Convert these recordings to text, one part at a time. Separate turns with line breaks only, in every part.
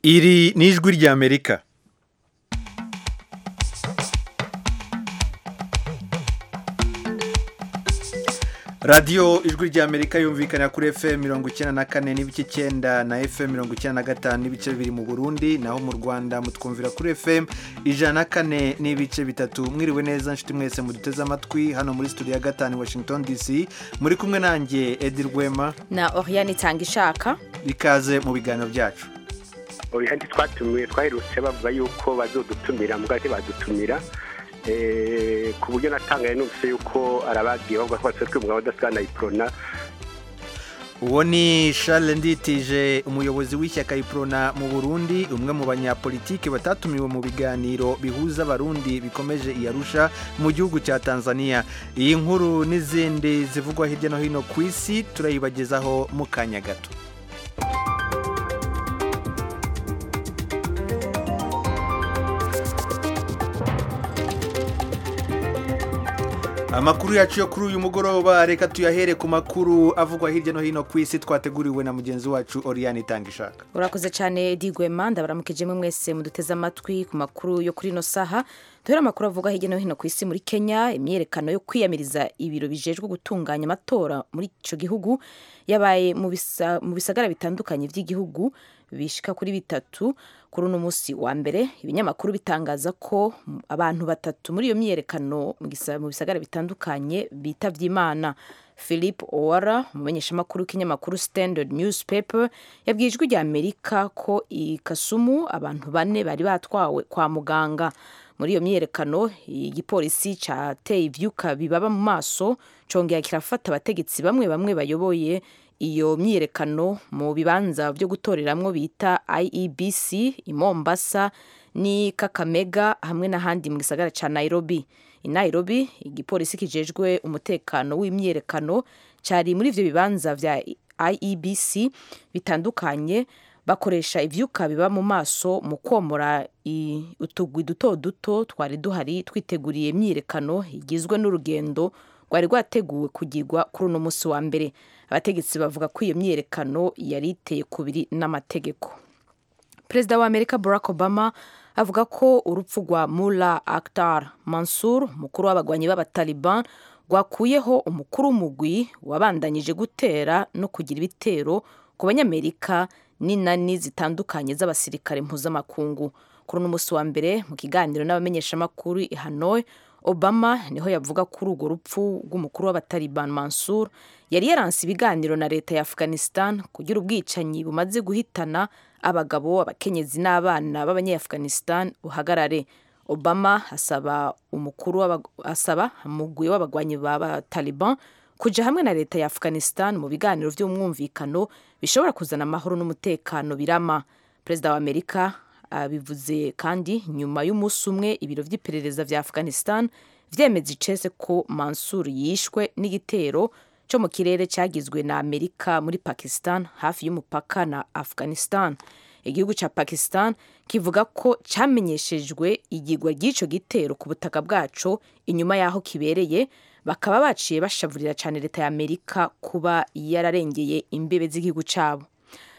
iri ni ijwi ry'amerika radiyo ijwi ry'amerika yumvikana kuri fm mirongo icyenda na kane n'ibice icyenda na fm mirongo icyenda na gatanu n'ibice bibiri mu burundi naho mu rwanda mutwumvira kuri fm ijana na kane n'ibice bitatu mwiriwe neza nshuti mwese muduteze amatwi hano muri studio ya gatanu washington dc muri kumwe nanjye edi rwema
na Oriane itanga ishaka
ikaze mu biganiro byacu
oya ntitwatumiwe twaherutse bavuga yuko bazodutumira mbwa badutumira ku buryo natangaye numvise yuko arabagiye bavuga ko batse twumva badasigana iprona
uwo ni Charles nditije umuyobozi w'ishyaka iprona mu burundi umwe mu banyapolitiki batatumiwe mu biganiro bihuza abarundi bikomeje iyarusha mu gihugu cya tanzania iyi nkuru n'izindi zivugwa hirya no hino ku isi turayibagezaho mu kanya gato amakuru yacu yo kuri uyu mugoroba reka tuyahere ku makuru avugwa hirya no hino ku isi twateguriwe na mugenzi wacu Oriane itanga ishaka
urakoze cyane digwema ndabaramukije mwese muduteze amatwi ku makuru yo kuri ino saha duhera amakuru avugwa hirya no hino ku isi muri kenya imyiyerekano yo kwiyamiriza ibiro bijejwe gutunganya amatora muri icyo gihugu yabaye mu bisagara bitandukanye by'igihugu bishika kuri bitatu kuri uno munsi wa mbere ibinyamakuru bitangaza ko abantu batatu muri iyo myiyerekano mu bisagara bitandukanye bitavye imana philip owara umumenyeshamakuru w'ikinyamakuru standard newspaper yabwiye ijwi rya amerika ko i kasumu abantu bane bari batwawe kwa muganga muri iyo myiyerekano igipolisi cateye ivyuka bibaba mu maso congera kirafata abategetsi bamwe bamwe bayoboye iyo myiyerekano mu bibanza byo gutoreramwo bita IEBC i Mombasa ni Kakamega hamwe n'ahandi mu gisagara ca Nairobi i Nairobi igipolisi kijejwe umutekano w'imyiyerekano cyari muri ivyo bibanza vya IEBC bitandukanye bakoresha ivyuka biba mu maso mu komora utugwi duto duto twari duhari twiteguriye imyiyerekano igizwe n'urugendo rwari rwateguwe kugirwa kuri uno munsi wa mbere abategetsi bavuga ko iyo myiyerekano yari iteye kubiri n'amategeko perezida wa amerika barack obama avuga ko urupfu rwa mula akhtar mansur mukuru w'abagwanyi b'abataliban rwakuyeho umukuru w'umugwi wabandanyije gutera no kugira ibitero ku banyamerika n'inani zitandukanye z'abasirikare mpuzamakungu kuri uno munsi wa mbere mu kiganiro n'abamenyeshamakuru i hanoi obama niho yavuga kuri urwo rupfu rw'umukuru w'abataliban mansur yari yaranse ibiganiro na leta ya afghanistan kugira ubwicanyi bumaze guhitana abagabo abakenyezi n'abana b'abanyaafghanistan buhagarare obama asaba umukuru asaba umugwi w'abagwanyi b'abataliban kuja hamwe na leta ya afghanistan mu biganiro vy'umwumvikano bishobora kuzana amahoro n'umutekano birama perezida wa amerika bivuze kandi nyuma y'umunsi umwe ibiro by'iperereza vya afghanistan vyemeza icese ko mansur yishwe n'igitero cyo mu kirere cyagizwe na amerika muri pakistan hafi y'umupaka na afghanistan igihugu cya pakistan kivuga ko cyamenyeshejwe igigwa ry'ico gitero ku butaka bwaco inyuma y'aho kibereye bakaba baciye bashavurira cyane leta ya amerika kuba yararengeye imbibe z'igihugu cyabo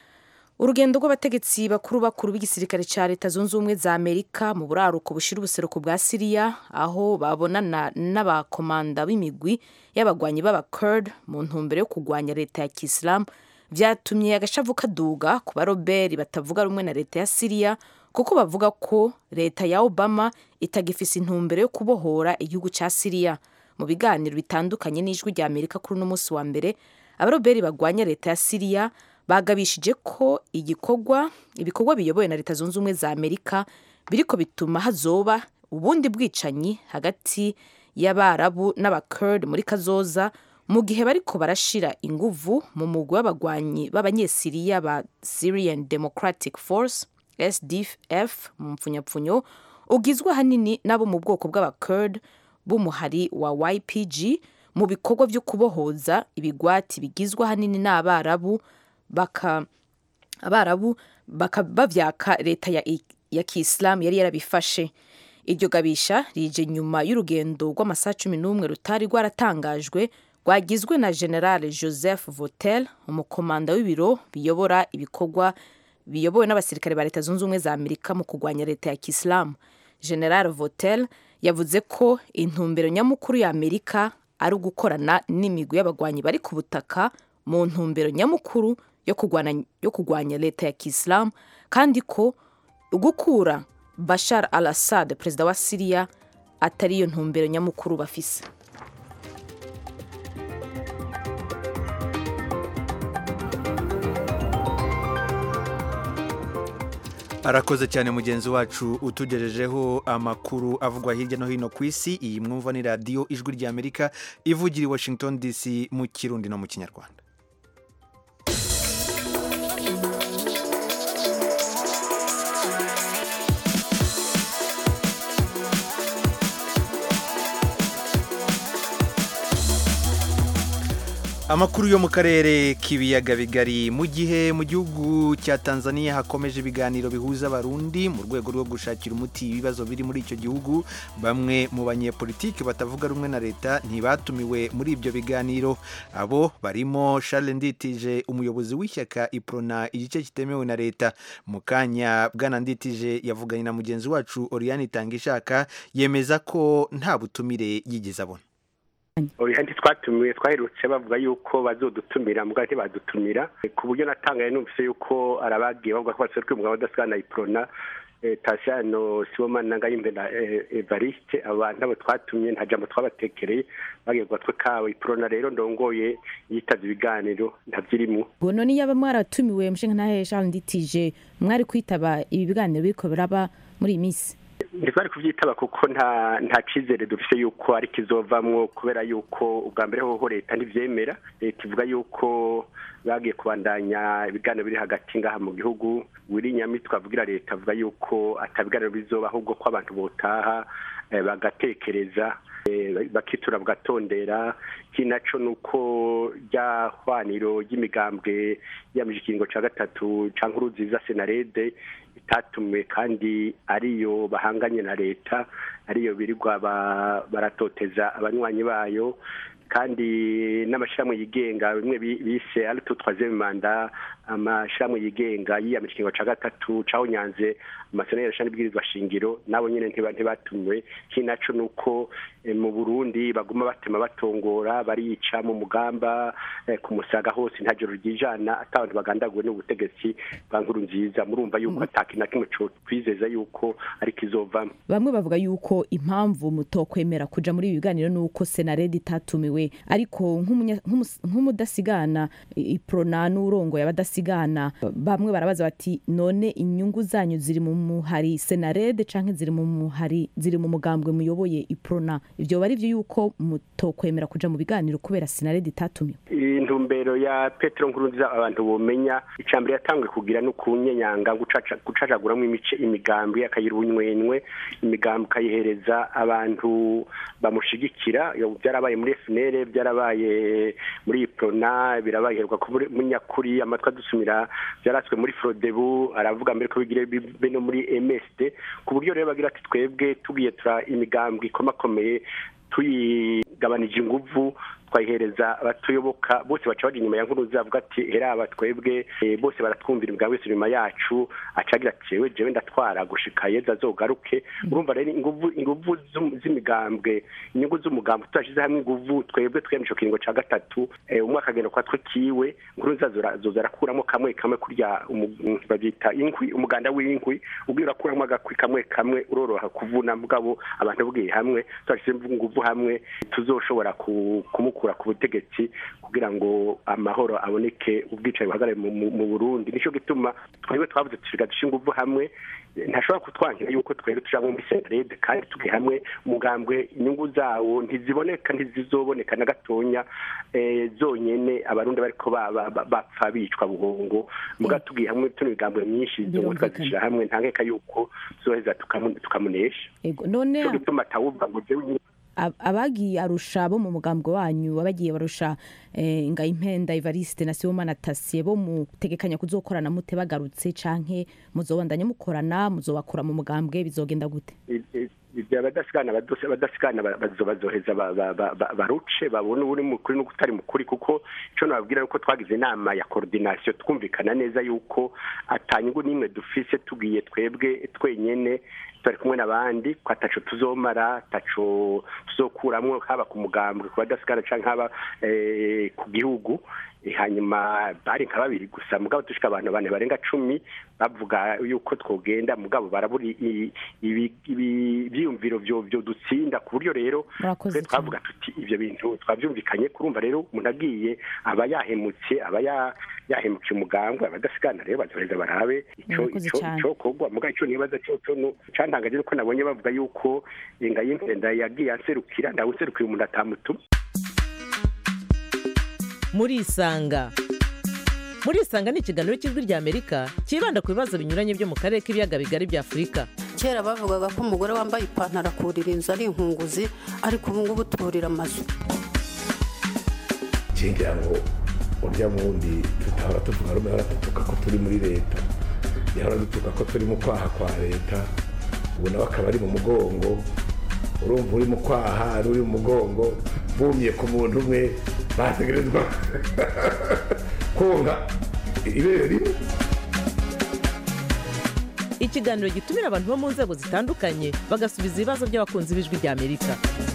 urugendo rw'abategetsi bakuru bakuru b'igisirikare cya leta zunze ubumwe za amerika mu buraruko bushira ubuseruko bwa siriya aho babonana n'abakomanda b'imigwi y'abagwanyi b'abakurd mu ntumbero yo kurwanya leta ya kisilamu vyatumye agashavu kaduga ku baroberi batavuga rumwe na leta ya siriya kuko bavuga ko leta ya obama itagifise intumbero yo kubohora igihugu cya siriya mu biganiro bitandukanye n'ijwi rya amerika kuri uno munsi wa mbere abaroberi bagwanya leta ya siriya bagabishije ko igikorwa ibikorwa biyobowe na leta zunze ubumwe za amerika biriko bituma hazoba ubundi bwicanyi hagati y'abarabu n'abakurd muri kazoza mu gihe bariko barashira inguvu mu mugwi w'abagwanyi b'abanyesiriya ba syrian democratic force sdf mu mpfunyapfunyo ugizwe ahanini n'abo mu bwoko bw'abakurd b'umuhari wa ypg mu bikorwa vyo kubohoza ibigwati bigizwe ahanini n'abarabu baka abarabu baka bavyaka leta ya, ya kiislamu yari yarabifashe iryo gabisha rije nyuma y'urugendo rw'amasaha cumi n'umwe rutari rwaratangajwe rwagizwe na generale joseph votel umukomanda w'ibiro biyobora ibikorwa biyobowe n'abasirikare ba leta zunze ubumwe za amerika mu kurwanya leta ya kisilamu general votel yavuze ko intumbero nyamukuru ya amerika ari ugukorana n'imigwi y'abagwanyi bari ku butaka mu ntumbero nyamukuru yo kurwana- yo kurwanya leta ya kisilamu kandi ko gukura bashar al assad perezida wa siriya atari yo ntumbero nyamukuru bafise
arakoze cyane mugenzi wacu utugejejeho amakuru avugwa hirya no hino ku isi iyi mwumva ni radiyo ijwi ry'amerika ivugira i washington dc mu kirundi no mu kinyarwanda amakuru yo mu karere k'ibiyaga bigari mu gihe mu gihugu cya tanzania hakomeje ibiganiro bihuza abarundi mu rwego rwo gushakira umuti ibibazo biri muri icyo gihugu bamwe mu banyepolitiki batavuga rumwe na leta ntibatumiwe muri ibyo biganiro abo barimo charles nditije umuyobozi w'ishyaka iprona igice kitemewe na leta mu kanya bwana nditije yavuganye na mugenzi wacu oriane itangishaka yemeza ko nta butumire yigeze abona
orihandi twatumiwe twaherutse bavuga yuko bazodutumira mbwa ntibadutumira ku buryo natangaye numvise yuko arabagiye bavuga ko baserukira umugabo udasigana iprona tasiyano sibomana na ngayimbe na evariste abantu abo twatumye nta jambo twabatekereye bagiye ku gatwe kabo iprona rero ndongoye yitavye ibiganiro ntavyirimo
ubwo none yaba mwaratumiwe mushinga ntahe charles nditije mwari kwitaba ibi biganiro biriko biraba muri iyi minsi
ntitwari kubyitaba kuko nta nta cyizere dufite yuko ari kizovamwo kubera yuko ubwa mbere hoho leta ntibyemera leta ivuga yuko bagiye kubandanya ibiganiro biri hagati ngaha mu gihugu wiri nyamitwe avugira leta avuga yuko atabiganiro bizoba ahubwo ko abantu botaha eh, bagatekereza eh, bakitura bagatondera kinaco nuko rya hwaniro ry'imigambwe yamije ikiringo ca gatatu ca nkuru nziza senarede itatumiwe kandi ariyo bahanganye na leta ariyo birirwa ba- baratoteza abanywanyi bayo kandi n'amashyirahamwe yigenga bimwe bi- bise arito troisième manda amashyirahamwe yigenga yiyamije ikiringo ca gatatu cawunyanze amasezerano y'irashani bwirizwa shingiro nabo nyene ntiba- ntibatumiwe kinaco nuko eh, mu burundi baguma batema batongora barica mu mugamba eh, ku musaga hose nta joro ryijana ata abantu bagandaguwe n'ubutegetsi bwa nkuru nziza murumva yuko ataki na kimwe co twizeza yuko ari kizovamo
bamwe bavuga yuko impamvu mutokwemera kuja muri ibi biganiro ni uko senaredi itatumiwe ariko nk'umunya- nk'umus- nk'umudasigana i- iprona n'urongo y'abadasigana bamwe barabaza bati none inyungu zanyu ziri mu muhari senarede canke ziri mu muhari ziri mu mugambwe muyoboye iprona ivyo bari vyo yuko mutokwemera kuja mu biganiro kubera senarede itatumiwe
intumbero ya petero nkurunziza abantu bomenya icambere yatanguye kugira no kunyenyanga gucaca- gucacaguramo imice imigambi akayiha ubunywenywe imigambi ukayihereza abantu bamushigikira Iyo byarabaye muri FNL byarabaye muri iprona birabaye heruka ku muri- muri nyakuri amatwi adusumira byaratswe muri frodebu aravuga mbere ko bigire bibe no muri msd ku buryo rero bagira ati twebwe tugiye tura imigambwe ikomakomeye tuyigabanije inguvu twayihereza abatuyoboka bose baca baja inyuma ya nkuru zavuga ati heraba twebwe eh, bose baratwumvira imigabo wese inyuma yacu acagira ati jewe jewe ndatwara gushika yeza azogaruke urumva rero inguvu inguvu z'um- z'imigambwe inyungu z'umugambwe tudashize hamwe inguvu twebwe twiyamisha kiringo ca gatatu eh, umwe akagenda kwa twe kiwe nkuru nziza zoza arakuramo kamwe kamwe kurya umu- babyita inkwi umuganda w'inkwi ubwo urakuramo agakwi kamwe kamwe uroroha kuvuna mugabo abantu bwiye hamwe tudashize inguvu hamwe tuzoshobora ku- kumukura ku butegetsi kugira ngo amahoro aboneke ubwicaye buhagarare mu- mu mu Burundi nico gituma twebwe twavuze tusiga dushinga inguvu hamwe ntashobora kutwangira yuko twebwe tuja mu misenarede kandi tugiye hamwe umugambwe inyungu zawo ntiziboneka ntizizoboneka na gatonya eh, zonyene abarundi bariko ba- ba- ba- bapfa bicwa buhongo muga tugiye hamwe tuno migambwe myinshi izo ngo
Birumvikana.
tukazishira hamwe ntankeka yuko tuzoheza tukamu- tukamunesha
ego none
nico gituma atawuvuga ngo jewe
ab- abagiye arusha bo mu mugambwe wanyu abagiye barusha eh, ngayimpenda evariste na sibomana tasiye bo mutegekanya kuzokorana mute bagarutse canke muzobandanya mukorana muzobakura mu mugambwe bizogenda gute
I- i- abadasigana abadasigana bazoheza baruce babone uri mukuri n'utari mukuri kuko icyo nababwira nuko twagize inama ya koordinasiyo twumvikana neza yuko atanyungu n'imwe dufise tugiye twebwe twenyene turi kumwe n'abandi ko ataco tuzomara ataco tuzokuramwo haba ku mugambwe ku badasigana canke haba ku gihugu hanyuma bari nka babiri gusa mugabo dushika abantu bane barenga cumi bavuga yuko twogenda mugabo barabura ibyiyumviro byo dutsinda ku buryo rero twavuga tuti ibyo bintu twabyumvikanye kurumva rero umuntu agiye aba yahemutse aba yahemukiye umugambwe abadasigana rero bazoheza barabe icyo kogwa mugabo icyo nibaza cyo cantangaje nuko nabonye bavuga yuko ingayimvenda yagiye anserukira ndawe userukira umuntu atamutuma
murisanga murisanga ni ikiganiro cy'ijwi ry'amerika cyibanda ku bibazo binyuranye byo mu karere k'ibiyaga bigari bya afurika
kera bavugaga ko umugore wambaye ipantaro akurira inzu ari inkunguzi ariko ubu ngubu turira amazu
ngira ngo urya wundi tutahora tuvuga rumwe hora dutuka ko turi muri leta yahora dutuka ko turi mu kwaha kwa leta ubu nawe akaba ari mu mugongo urumva uri mu kwaha n'uri mu mugongo bumye ku muntu umwe bategerezwa konka ibere rimwe
ikiganiro gitumira abantu bo mu nzego zitandukanye bagasubiza ibibazo by'abakunzi b'ijwi ry'amerika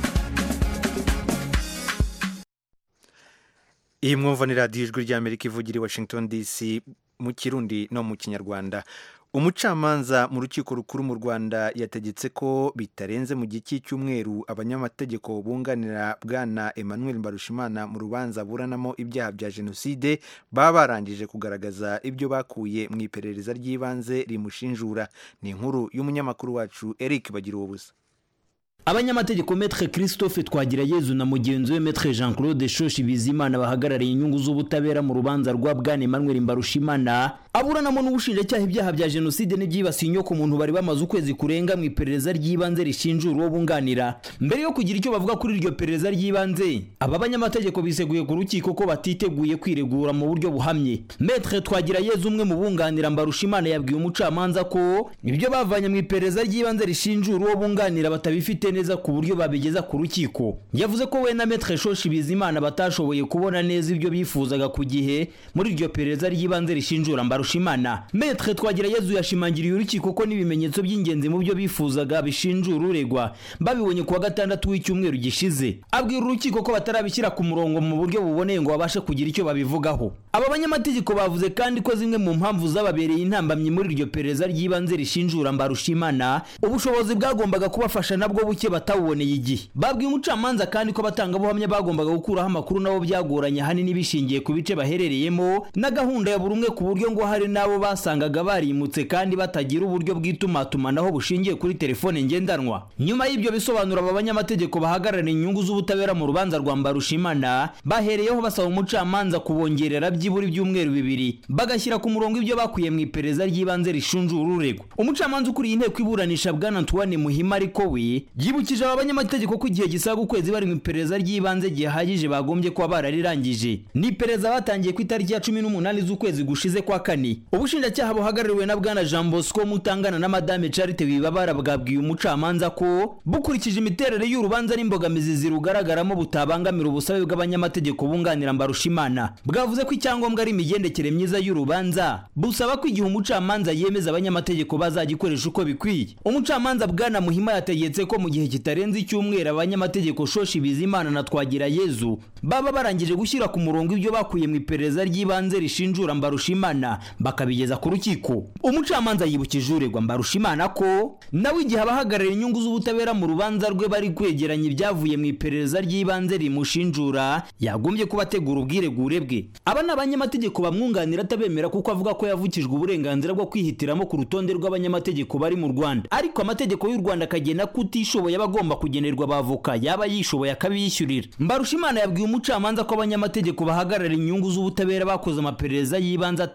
iyi mwumva ni radiyo ijwi ry'amerika ivugira i washington dc mu kirundi no mu kinyarwanda umucamanza mu rukiko rukuru mu rwanda yategetse ko bitarenze mu gihe cy'icyumweru abanyamategeko bunganira bwana emmanuel mbarushimana mu rubanza buranamo ibyaha bya jenoside baba barangije kugaragaza ibyo bakuye mu iperereza ry'ibanze rimushinjura ni inkuru y'umunyamakuru wacu eric bagira ubusa
abanyamategeko metre christophe twagirayezu na mugenzi we metre jean claude shoshi bizimana bahagarariye inyungu z'ubutabera mu rubanza rwa bwana emmanuel mbarushimana aburanamo n'ubushinjacyaha ibyaha bya jenoside n'ibyibasiye inyoko muntu bari bamaze ukwezi kurenga mu iperereza ry'ibanze rishinjura uwo bunganira mbere yo kugira icyo bavuga kuri iryo perereza ry'ibanze aba banyamategeko biseguye ku rukiko ko batiteguye kwiregura mu buryo buhamye metre twagirayezu umwe mu bunganira mbarushimana yabwiye umucamanza ko ibyo bavanye mu iperereza ry'ibanze rishinjura uwo bunganira batabifite neza ku buryo babigeza ku rukiko yavuze ko we na metre shoshi bizimana batashoboye kubona neza ibyo bifuzaga ku gihe muri iryo perereza ry'ibanze rishinjura mbarushimana metre twagirayezu yashimangiriye urukiko ko n'ibimenyetso by'ingenzi mu byo bifuzaga bishinjura uregwa babibonye kuwa gatandatu w'icyumweru gishize abwira urukiko ko batarabishyira ku murongo mu buryo buboneye ngo babashe kugira icyo babivugaho aba banyamategeko bavuze kandi ko zimwe mu mpamvu zababereye intambamyi muri iryo perereza ry'ibanze rishinjura mbarushimana ubushobozi bwagombaga kubafasha nabwo buke batawuboneye igihe babwiye umucamanza kandi ko abatangabuhamya bagombaga gukuraho amakuru nabo byagoranye ahanini bishingiye ku bice baherereyemo na gahunda ya buri umwe ku buryo ngo hari n'abo basangaga barimutse kandi batagira uburyo bw'itumatumanaho bushingiye kuri telefone ngendanwa nyuma y'ibyo bisobanuro aba banyamategeko bahagarariye inyungu z'ubutabera mu rubanza rwa mbarushimana bahereyeho basaba umucamanza kubongerera byibura ibyumweru bibiri bagashyira ku murongo ibyo bakuye mu iperereza ry'ibanze rishinjura uregwa umucamanza ukuriye inteko iburanisha bwana antoine muhima ariko we yibukije aba banyamategeko ko igihe gisaga ukwezi bari mu iperereza ry'ibanze gihagije bagombye kuba bararirangije ni iperereza batangiye ku itariki ya cumi n'umunani z'ukwezi gushize kwa kane ubushinjacyaha buhagarariwe na bwana jean bosco mutangana na madame charite wibabara bwabwiye umucamanza ko bukurikije imiterere y'urubanza n'imbogamizi zirugaragaramo butabangamira ubusabe bw'abanyamategeko bunganira mbarushimana bwavuze ko icyangombwa ari imigendekere myiza y'urubanza busaba ko igihe umucamanza yemeza abanyamategeko bazagikoresha uko bikwiye umucamanza bwana muhima yategetse ko mu gihe kitarenze icyumweru abanyamategeko shoshi bizimana na twagira yezu baba barangije gushyira ku murongo ibyo bakuye mu iperereza ry'ibanze rishinjura mbarushimana bakabigeza ku rukiko umucamanza yibukije uregwa mbarushimana ko nawe igihe abahagarariye inyungu z'ubutabera mu rubanza rwe bari kwegeranya ibyavuye mu iperereza ry'ibanze rimushinjura yagombye kuba ategura ubwiregure bwe aba ni abanyamategeko bamwunganira atabemera kuko avuga ko yavukijwe uburenganzira bwo kwihitiramo ku rutonde rw'abanyamategeko bari mu rwanda ariko amategeko y'u rwanda akagena ko utishoboye aba agomba kugenerwa abavoka yaba yishoboye akabiyishyurira mbarushimana yabwiye umucamanza ko abanyamategeko bahagarara inyungu z'ubutabera bakoze amaperereza y'ibanze atazi uburyo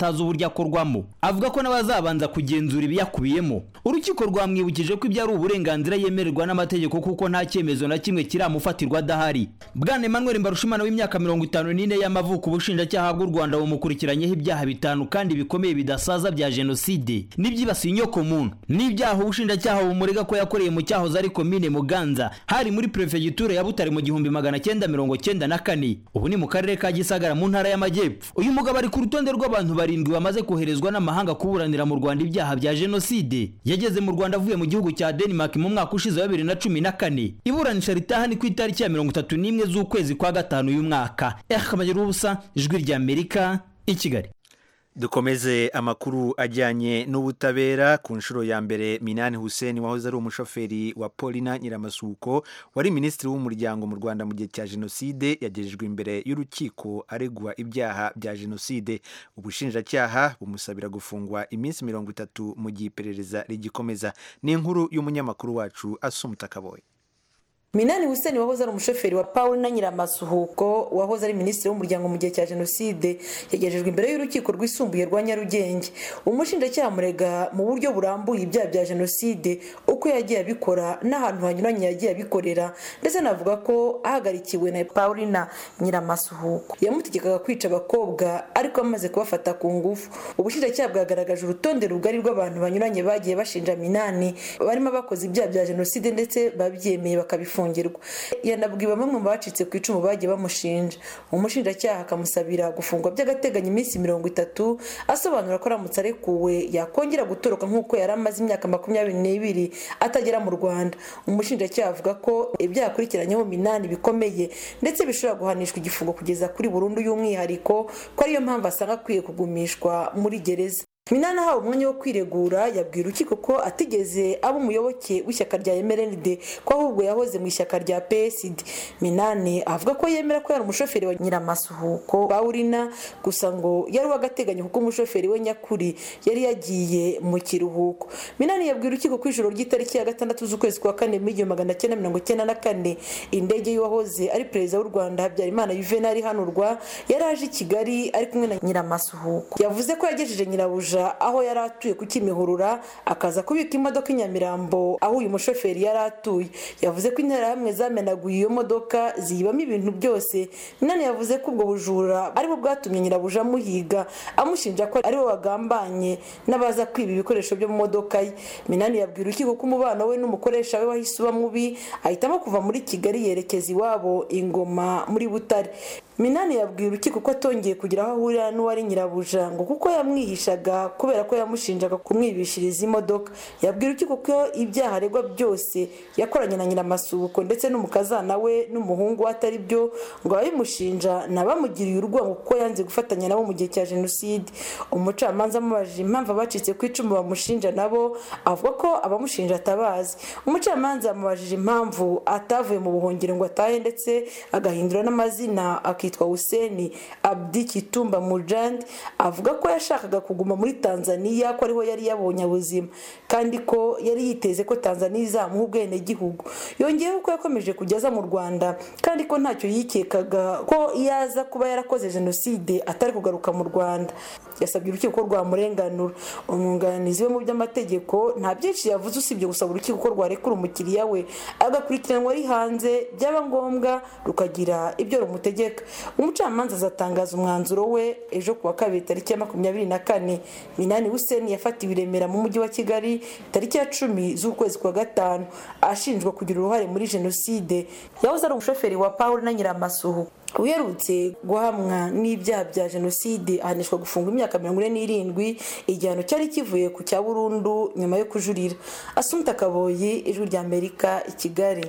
akorwamo avuga ko n'abazabanza kugenzura ibiyakubiyemo urukiko rwamwibukije ko ibyo ari uburenganzira yemererwa n'amategeko kuko nta cyemezo na kimwe kiramufatirwa adahari bwana emmanuel mbarushimana w'imyaka mirongo itanu n'ine y'amavuko ubushinjacyaha bw'u rwanda bumukurikiranyeho ibyaha bitanu kandi bikomeye bidasaza bya jenoside n'ibyibasiye inyokomuntu n'ibyaha ubushinjacyaha bumurega ko yakoreye mu cyahoze ari komine muganza hari muri perefegitura ya butare mu gihumbi magana cyenda mirongo cyenda na kane ubu ni mu karere ka gisagara mu ntara y'amajyepfo uyu mugabo ari ku rutonde rw'abantu barindwi bamaze koherezwa n'amahanga kuburanira mu rwanda ibyaha bya jenoside yageze mu rwanda avuye mu gihugu cya denmark mu mwaka ushize wa bibiri na cumi na kane iburanisha ritaha ni ku itariki ya mirongo itatu n'imwe z'ukwezi kwa gatanu uyu mwaka akamagira ubusa ijwi ry'amerika i kigali
dukomeze amakuru ajyanye n'ubutabera ku nshuro ya mbere minani hussein wahoze ari umushoferi wa polina nyiramasuko wari minisitiri w'umuryango mu rwanda mu gihe cya jenoside yagejejwe imbere y'urukiko aregwa ibyaha bya jenoside ubushinjacyaha bumusabira gufungwa iminsi mirongo itatu mu gihe iperereza rigikomeza ni inkuru y'umunyamakuru wacu asumuta kaboye
minani hussein wahoze ari umushoferi wa paul na nyiramasuhuko wahoze ari minisitiri w'umuryango mu gihe cya jenoside yagejejwe imbere y'urukiko rwisumbuye rwa nyarugenge umushinjacyaha murega mu buryo burambuye ibyaha bya jenoside uko yagiye abikora n'ahantu hanyuranye yagiye abikorera ndetse anavuga ko ahagarikiwe na paulina nyiramasuhuko yamutegekaga kwica abakobwa ariko amaze kubafata ku ngufu ubushinjacyaha bwagaragaje urutonde rugari rw'abantu banyuranye bagiye bashinja minani barimo abakoze ibyaha bya jenoside ndetse babyemeye bakabifunga yanabwiwe bamwe mu bacitse ku icumu bagiye bamushinja umushinjacyaha akamusabira gufungwa by'agateganyo iminsi mirongo itatu asobanura ko aramutse arekuwe yakongera gutoroka nk'uko yari amaze imyaka makumyabiri n'ibiri atagera mu rwanda umushinjacyaha avuga ko ibyaha akurikiranyeho minani bikomeye ndetse bishobora guhanishwa igifungo kugeza kuri burundu y'umwihariko ko ariyo mpamvu asanga akwiye kugumishwa muri gereza minani ahawe umwanya wo kwiregura yabwiye urukiko ko atigeze aba umuyoboke w'ishyaka rya mrnd ko ahubwo yahoze mu ishyaka rya psd minani avuga ko yemera ko yari umushoferi wa nyiramasuhuko bawurina gusa ngo yari uw'agateganyo kuko umushoferi we nyakuri yari yagiye mu kiruhuko minani yabwiye urukiko ko ijoro ry'itariki ya gatandatu z'ukwezi kwa kane mu igihumbi magana cyenda mirongo icyenda na kane indege y'uwahoze ari perezida w'u rwanda habyarimana yuvenali ihanurwa yari aje i kigali ari kumwe na nyiramasuhuko yavuze ko yagejeje nyirabuja aho yari atuye ku kimihurura akaza kubika imodoka i nyamirambo aho uyu mushoferi yari atuye yavuze ko interahamwe zamenaguye iyo modoka ziyibamo ibintu byose minani yavuze ko ubwo bujura aribwo bwatumye nyirabuja amuhiga amushinja ko ariwe wagambanye n'abaza kwiba ibikoresho byo mu modoka ye minani yabwira urukiko ko umubano we n'umukoresha we wahise uba mubi ahitamo kuva muri kigali yerekeza iwabo ingoma muri butare minani yabwiye urukiko ko atongeye kugira aho ahurira n'uwari nyirabuja ngo kuko yamwihishaga kubera ko yamushinjaga kumwibishiriza imodoka yabwiye urukiko ko ibyaha aregwa byose yakoranye na nyiramasubuko ndetse n'umukazana we n'umuhungu we atari byo ngo ababimushinja nabamugiriye urwango kuko yanze gufatanya nabo mu gihe cya jenoside umucamanza amubajije impamvu abacitse ku icumu bamushinja nabo avuga ko abamushinja atabazi umucamanza yamubajije impamvu atavuye mu buhungiro ngo atahe ndetse agahindura n'amazina akitwa huseni abdi kitumba mujandi avuga ko yashakaga kuguma muri tanzania ko ariho yari yabonye ubuzima kandi ko yari yiteze ko tanzania izamuha ubwenegihugu yongeyeho ko yakomeje kujya aza mu rwanda kandi ko ntacyo yikekaga ko iyo aza kuba yarakoze jenoside atari kugaruka mu rwanda yasabye urukiko ko rwamurenganura umwunganizi we mu by'amategeko nta byinshi yavuze usibye gusaba urukiko ko rwarekura umukiriya we agakurikiranwa ari hanze byaba ngombwa rukagira ibyo rumutegeka umucamanza azatangaza umwanzuro we ejo kuwa kabiri tariki ya makumyabiri na kane minani huseni yafatiwe i remera mu mujyi wa kigali tariki ya cumi z'ukwezi kwa gatanu ashinjwa kugira uruhare muri jenoside yahoze ari umushoferi wa paul na nyiramasuhu uherutse guhamwa n'ibyaha bya jenoside ahanishwa gufungwa imyaka mirongo ine n'irindwi igihano cyari kivuye ku cya burundu nyuma yo kujurira asumta kaboyi ijwi rya amerika i kigali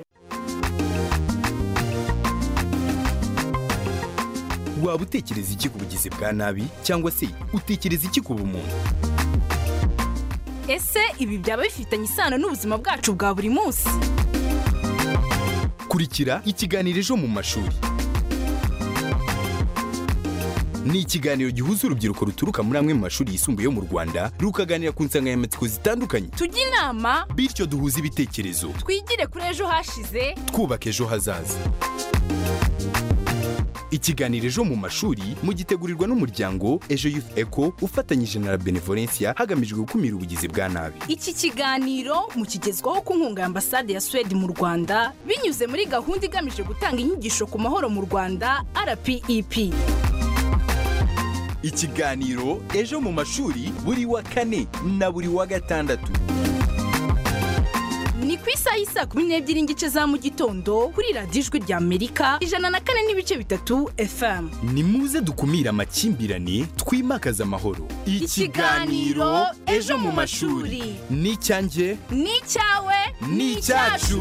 waba utekereza iki ku bugizi bwa nabi cyangwa se utekereza iki ku bumuntu
ese ibi byaba bifitanye isano n'ubuzima bwacu bwa buri munsi
kurikira ikiganiro ejo mu mashuri ni ikiganiro gihuza urubyiruko ruturuka muri amwe mu mashuri yisumbuye yo mu rwanda rukaganira ku nsanganyamatsiko zitandukanye
tujye inama
bityo duhuze ibitekerezo
twigire kuri ejo hashize
twubaka ejo hazaza ikiganiro ejo mu mashuri mugitegurirwa n'umuryango ejo youth eco ufatanyije na la benevolencia hagamijwe gukumira ubugizi bwa nabi
iki kiganiro mukigezwaho ku nkunga ya ambasade ya suwede mu rwanda binyuze muri gahunda igamije gutanga inyigisho ku mahoro mu rwanda rpep
ikiganiro ejo mu mashuri buri wa kane na buri wa gatandatu
ni ku isaha y'isa kumi n'ebyiri n'igice za mu gitondo kuri radiyo ijwi rya amerika ijana na kane n'ibice bitatu fm
ni muze dukumire amakimbirane twimakaze amahoro
Ikiganiro Ejo mu mashuri.
ni icyanjye
ni icyawe
ni icyacu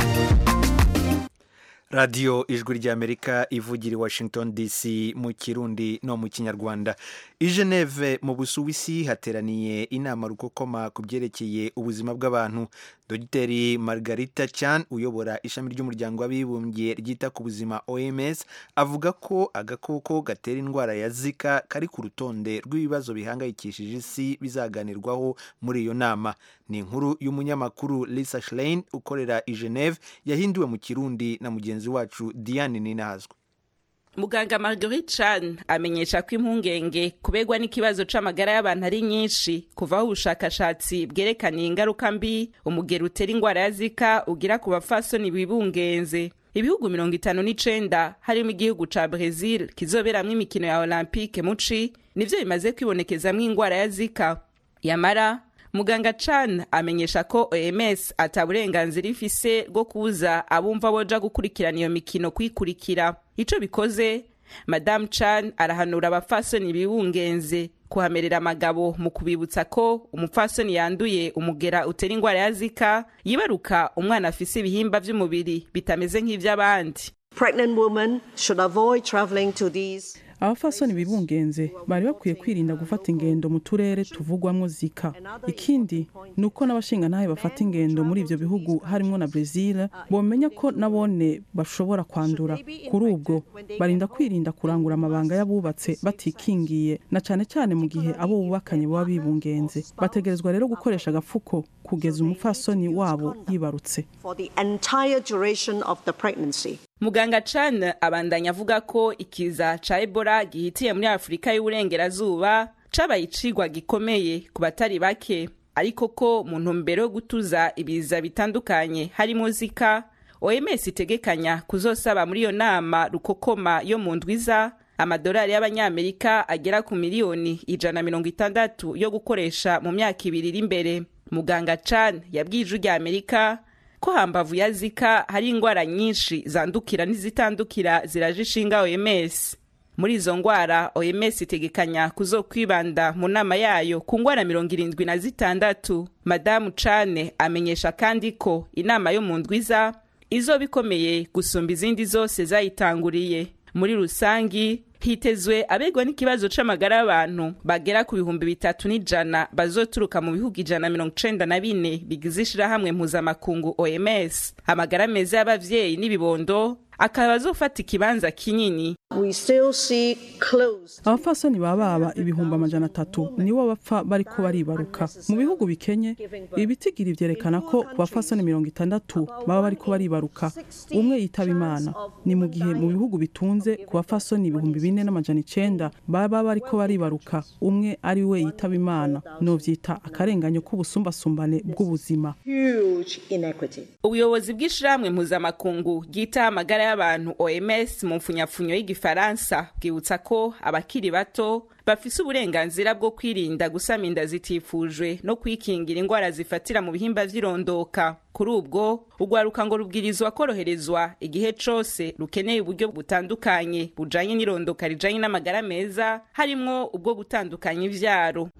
radiyo ijwi ry'amerika ivugira i washington dc mu kirundi no mu kinyarwanda i geneve mu busuwisi hateraniye inama rukokoma ku byerekeye ubuzima bw'abantu dogiteri margarita chan uyobora ishami ry'umuryango w'abibumbye ryita ku buzima oms avuga ko agakoko gatera indwara ya zika kari ku rutonde rw'ibibazo bihangayikishije isi bizaganirwaho muri iyo nama ni inkuru y'umunyamakuru lisa schlein ukorera i geneve yahinduwe mu kirundi na mugenzi wacu diane ninahazwa
muganga marguerite chan amenyesha ko impungenge kubegwa n'ikibazo c'amagara y'abantu ari nyinshi kuvaho ubushakashatsi bwerekaniye ingaruka mbi umugero utera ingwara ya zika ugira ku bafasoni bibungenze ibihugu mirongo itanu n'icenda harimo igihugu ca brezil kizoberamwo imikino ya olympique muci nivyo bimaze kwibonekezamwo ingwara ya zika yamara muganga chan amenyesha ko oms ata burenganzira ifise bwo kubuza abumva boja gukurikirana iyo mikino kwikurikira ico bikoze madamu chan arahanura abafasoni bibungenze kuhamerera amagabo mu kubibutsa ko umupfasoni yanduye umugera utera ingwara ya zika yibaruka umwana afise ibihimba vy'umubiri bitameze nk'ivy'abandi
Pregnant women should avoid traveling to these
abafasoni bibungenze bari bakwiye kwirinda gufata ingendo mu turere tuvugwamo zika ikindi ni uko n'abashingantahe bafata ingendo muri ibyo bihugu harimo na brezil bomenya ko nabone bashobora kwandura kuri ubwo barinda kwirinda kurangura amabanga y'abubatse batikingiye na cyane cyane mu gihe abo bubakanye baba bibungenze bategerezwa rero gukoresha agapfuko kugeza umupfasoni wabo yibarutse
for the entire duration of the pregnancy.
muganga chan abandanya avuga ko ikiza ca ebola gihitiye muri afurika y'uburengerazuba cabaye icigwa gikomeye ku batari bake ariko ko mu ntumbero yo gutuza ibiza bitandukanye harimo zika oms itegekanya kuzosaba muri iyo nama rukokoma yo mu ndwiza amadolari y'abanyamerika agera ku miliyoni ijana mirongo itandatu yo gukoresha mu myaka ibiri iri imbere muganga chan yabwiye ijwi rya amerika ko hambavu ya zika hari ingwara nyinshi zandukira n'izitandukira ziraje ishinga oms muri izo ngwara oms itegekanya kuzokwibanda mu nama yayo ku ngwara mirongo irindwi na zitandatu madamu cane amenyesha kandi ko inama yo mu ndwiza izoba ikomeye gusumba izindi zose zayitanguriye muri rusangi hitezwe abegwa n'ikibazo c'amagara y'abantu bagera ku bihumbi bitatu n'ijana bazoturuka mu bihugu ijana na mirongo icenda na bine bigize ishirahamwe mpuzamakungu oms amagara meza y'abavyeyi n'ibibondo akaba azofata ikibanza kinini
We still see close
abapfasoni baba baba ibihumbi amajana atatu nibo bapfa bariko baribaruka mu bihugu bikenye ibitigiri vyerekana ko ku bapfasoni mirongo itandatu baba bariko baribaruka umwe yitaba imana ni mu gihe mu bihugu bitunze ku bapfasoni ibihumbi bine n'amajana icenda baba bariko baribaruka umwe ari we yitaba imana novyita akarenganyo k'ubusumbasumbane bw'ubuzima
huge inequity.
ubuyobozi bw'ishirahamwe mpuzamakungu ryitaho amagara y'abantu oms mu mfunyapfunyo y'igifaransa bwibutsa ko abakiri bato bafise uburenganzira bwo kwirinda gusama inda zitifujwe no kwikingira ingwara zifatira mu bihimba vy'irondoka kuri ubwo urwaruka ngo rubwirizwa koroherezwa igihe cose rukeneye uburyo butandukanye bujanye n'irondoka rijanye n'amagara meza harimwo ubwo gutandukanya ivyaro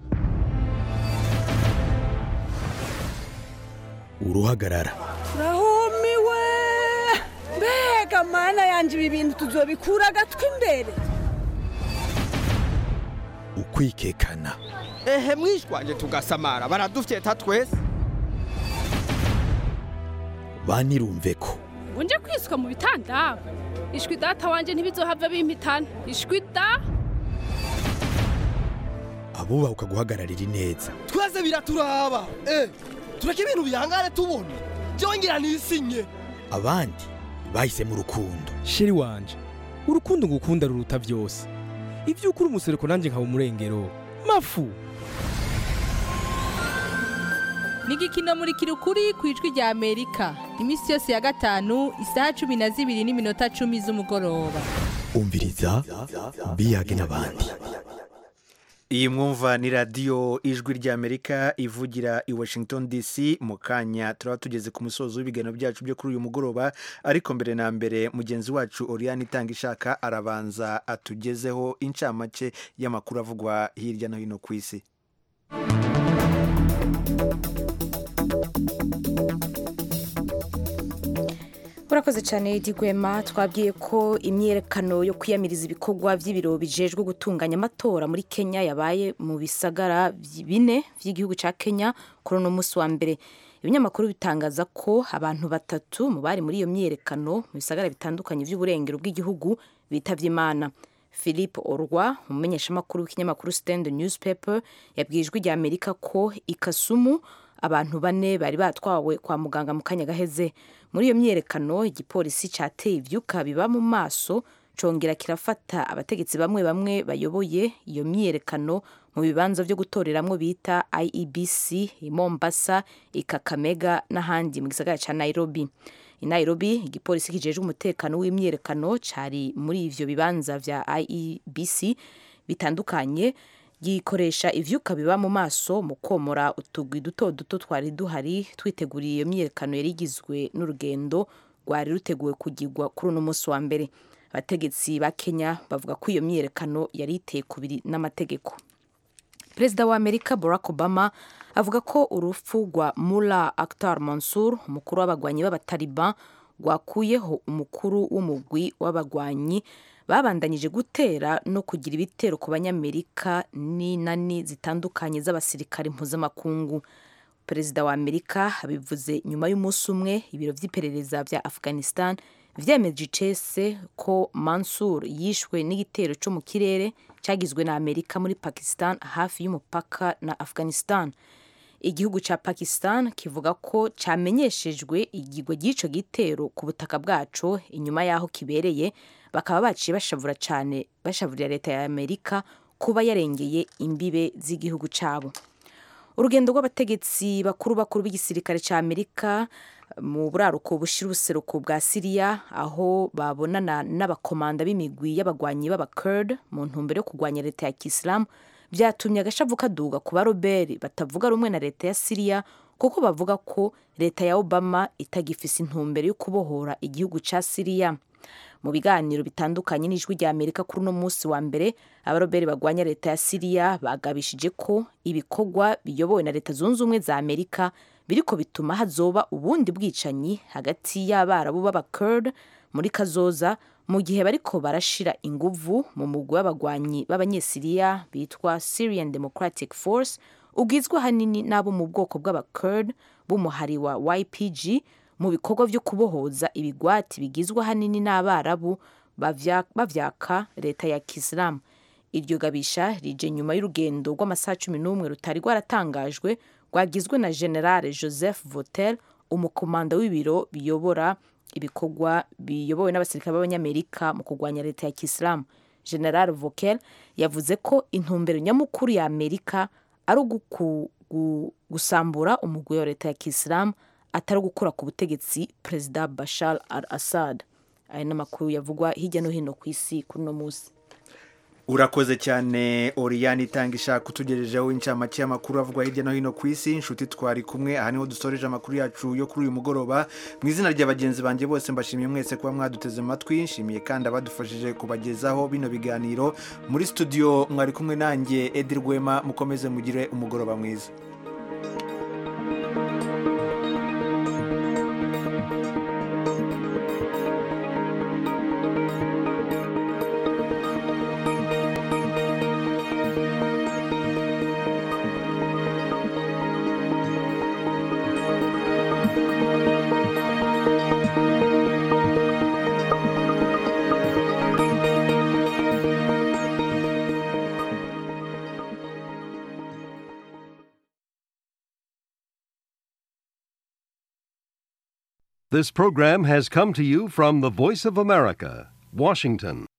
uruhagarara
rahumiwe mbega mana yanjye ibi bintu tuzobikura agatwi imbere
ukwikekana
ehe mwishwanje tugasamara baradufyeta twese
banirumve ko
ngo nje kwiswa mu bitanda ishwi data wanje ntibizohava bimpitana ishwi da
abubahuka guhagararira ineza
twese biraturaba eh tureke ibintu bihangare tubona byongera nisinye
abandi bahisemo urukundo
sheri wanje urukundo ngukunda ruruta byose ibyo ukuri umusereko nanjye nkaba umurengero mafu
ni igikino muri kirukuri ku ijwi rya amerika iminsi yose ya gatanu isaha cumi na zibiri n'iminota cumi z'umugoroba
umviriza biyage n'abandi
iyi mwumva ni radiyo ijwi ry'amerika ivugira i washington dc mu kanya turaba tugeze ku musozo w'ibiganiro byacu byo kuri uyu mugoroba ariko mbere na mbere mugenzi wacu oriyani itanga ishaka arabanza atugezeho incamake y'amakuru avugwa hirya no hino ku isi
urakoze cyane digwema twabwiye ko imyiyerekano yo kwiyamiriza ibikorwa by'ibiro bijejwe gutunganya amatora muri kenya yabaye mu bisagara bine by'igihugu cya kenya kuri uno munsi wa mbere ibinyamakuru bitangaza ko abantu batatu mu bari muri iyo myiyerekano mu bisagara bitandukanye by'uburengero bw'igihugu bitabye imana philippe orwa umumenyeshamakuru w'ikinyamakuru stand newspaper yabwiye ijwi rya amerika ko ikasumu abantu bane bari batwawe kwa muganga mu kanya gaheze muri iyo myiyerekano igipolisi cyateye ibyuka biba mu maso congera kirafata abategetsi bamwe bamwe bayoboye iyo myiyerekano mu bibanza byo gutoreramwo bita iebc i mombasa i kakamega n'ahandi mu gisagara cya nairobi i nairobi igipolisi kijejwe umutekano w'imyiyerekano cyari muri ivyo bibanza vya iebc bitandukanye gikoresha ivyuka biba mu maso mu komora utugwi duto duto twari duhari twiteguriye iyo myiyerekano yari igizwe n'urugendo rwari ruteguwe kugirwa kuri uno munsi wa mbere abategetsi ba kenya bavuga ko iyo myiyerekano yari iteye kubiri n'amategeko perezida wa amerika barack obama avuga ko urupfu rwa mula akhtar mansur umukuru w'abagwanyi b'abataliban rwakuyeho umukuru w'umugwi w'abagwanyi babandanyije gutera no kugira ibitero ku banyamerika n'inani zitandukanye z'abasirikare mpuzamakungu perezida wa amerika abivuze nyuma y'umunsi umwe ibiro by'iperereza bya afghanistan vyemeje icese ko mansur yishwe n'igitero cyo mu kirere cyagizwe na amerika muri pakistan hafi y'umupaka na afghanistan igihugu cya pakistan kivuga ko cyamenyeshejwe igigwa ry'ico gitero ku butaka bwaco inyuma y'aho kibereye bakaba baciye bashavura cyane bashavurira leta ya amerika kuba yarengeye imbibe z'igihugu cyabo urugendo rw'abategetsi bakuru bakuru b'igisirikare cya amerika mu buraruko bushira ubuseruko bwa siriya aho babonana n'abakomanda b'imigwi y'abagwanyi b'abakurd mu ntumbero yo kurwanya leta ya kisilamu byatumye agashavu kaduga ku baroberi batavuga rumwe na leta ya siriya kuko bavuga ko leta ya obama itagifise intumbero yo kubohora igihugu cya siriya mu biganiro bitandukanye n'ijwi rya amerika kuri uno munsi wa mbere abaroberi bagwanya leta ya siriya bagabishije ko ibikorwa biyobowe na leta zunze ubumwe za amerika biriko bituma hazoba ubundi bwicanyi hagati y'abarabu b'abakurd muri kazoza mu gihe bariko barashira inguvu mu mugwi w'abagwanyi b'abanyesiriya bitwa syrian democratic force ugizwe ahanini n'abo mu bwoko bw'abakurd b'umuhari wa ypg mu bikorwa byo kubohoza ibigwati bigizwe ahanini n'abarabu bavyaka leta ya kisilamu iryo gabisha rije nyuma y'urugendo rw'amasaha cumi n'umwe rutari rwaratangajwe rwagizwe na generale joseph votel umukomanda w'ibiro biyobora ibikorwa biyobowe n'abasirikare b'abanyamerika mu kurwanya leta ya kisilamu general vokel yavuze ko intumbero nyamukuru ya amerika ari gusambura umugwi wa leta ya kisilamu atari gukura ku butegetsi perezida bashar al assad aya ni amakuru yavugwa hirya no hino ku isi kuri uno munsi
urakoze cyane oriyani itanga ishaka utugejejeho incamake y'amakuru avugwa hirya no hino ku isi inshuti twari kumwe aha niho dusoreje amakuru yacu yo kuri uyu mugoroba mu izina rya bagenzi banjye bose mbashimiye mwese kuba mwaduteze amatwi nshimiye kandi abadufashije kubagezaho bino biganiro muri studio mwari kumwe nanjye edi rwema mukomeze mugire umugoroba mwiza
This program has come to you from the Voice of America, Washington.